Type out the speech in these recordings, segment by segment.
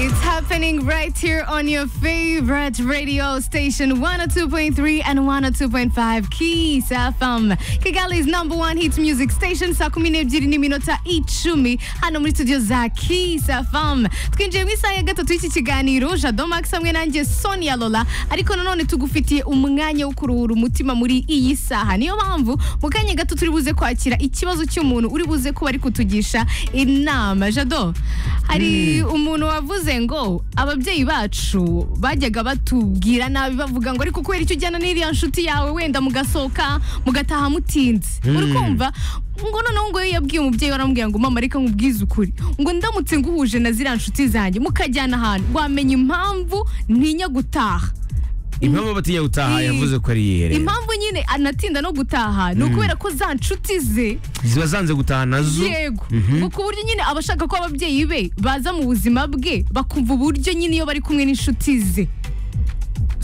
happening right here on your favorite radio station 102.3 and 102.5 Kiss FM. Kigali's number one hit music station saa kumi n'ebyiri n'iminota icumi hano muri studio za Kiss FM. Twinjiye mu isaha ya gatatu y'iki kiganiro Jado Max hamwe nanjye Sonia Lola ariko nanone tugufitiye umwanya wo kuruhura umutima muri iyi saha. Niyo mpamvu mu kanya gato turi buze kwakira ikibazo cy'umuntu uri buze kuba ari kutugisha inama. Jado, hari umuntu wavuze ngo ababyeyi bacu bajyaga batubwira nabi bavuga ngo ariko kubera icyo ujyana n'iriya nshuti yawe wenda mugasohoka mugataha mutinze uri kumva ngo noneho ngo iyo yabwiye umubyeyi we aramubwira ngo mama reka nkubwize ukuri ngo ndamutse nguhuje na ziriya nshuti zanjye mukajyana ahantu wamenya impamvu ntinya gutaha impamvu batinya gutaha Eh, yavuze ko ari yiherera impamvu nyine anatinda no gutaha ni ukubera ko za nshuti ze ziba zanze gutaha nazo yego ngo ku buryo nyine aba ashaka ko ababyeyi be baza mu buzima bwe bakumva uburyo nyine iyo bari kumwe n'inshuti ze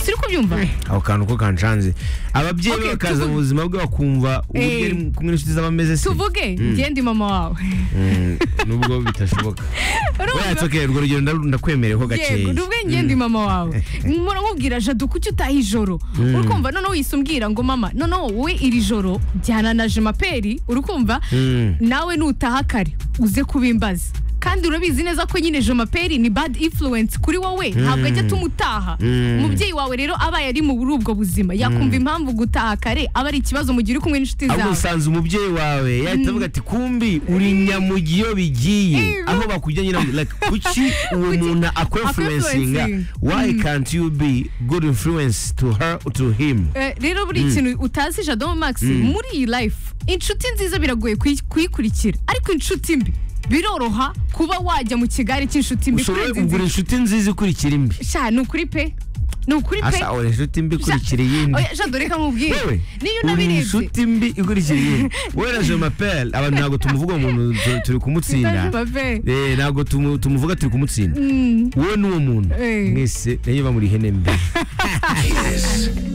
siri kubyumva ako kantu ko kanshanze ababyeyi Okay, be bakaza tuvu- mu buzima bwe bakumva uburyo Eh. ari kumwe n'inshuti zaba ameze se tuvuge ngende mama wawe Mm, nubwo bitashoboka Urumva? weya tsoke urwo rugero ndaru- ndakwemereye ko yego gakeya tuvuge ngende mama wawe mpora nkubwira jadu kuki utaha ijoro uri kumva noneho wisumbwira ngo mama noneho wowe iri joro jyana na jemaperi uri kumva Mm. nawe nutaha kare uze kubimbaza kandi urabizi neza ko nyine jomaperi ni bad influence kuri wowe ntabwo ajya tumutaha Mm. umubyeyi wawe rero abaye ari muri ubwo buzima yakumva impamvu gutaha kare aba ari ikibazo mu gihe uri kumwe n'inshuti ahubwo zawe usanze umubyeyi wawe yahita avuga ati kumbi uri nyamugiyo bigiye Ego. aho bakujya nyina like kuki uwo Kuki- muntu akwefurensinga Akwefurensinga. why can't you be good influence to her or to him Eh, rero buri kintu utazi jado max muri iyi life inshuti nziza biragoye kuyi- kuyikurikira ariko inshuti mbi biroroha kuba wajya mu kigare cy'inshuti mbi ushobora kurenza inzira kugura inshuti nziza ikurikira imbi sha ni ukuri pe ni ukuri pe asa uri inshuti mbi ikurikira iyindi oya jado reka nkubwire wewe niyo uri unabirebye inshuti mbi ikurikira iyindi we na je m'appelle abantu ntabwo tumuvuga uwo muntu tu- turi kumutsinda Ndaje m'appelle. Eh, ntabwo tumu- tumuvuga turi kumutsinda wowe n'uwo muntu Eh. mwese nayo muba muri ihene mbi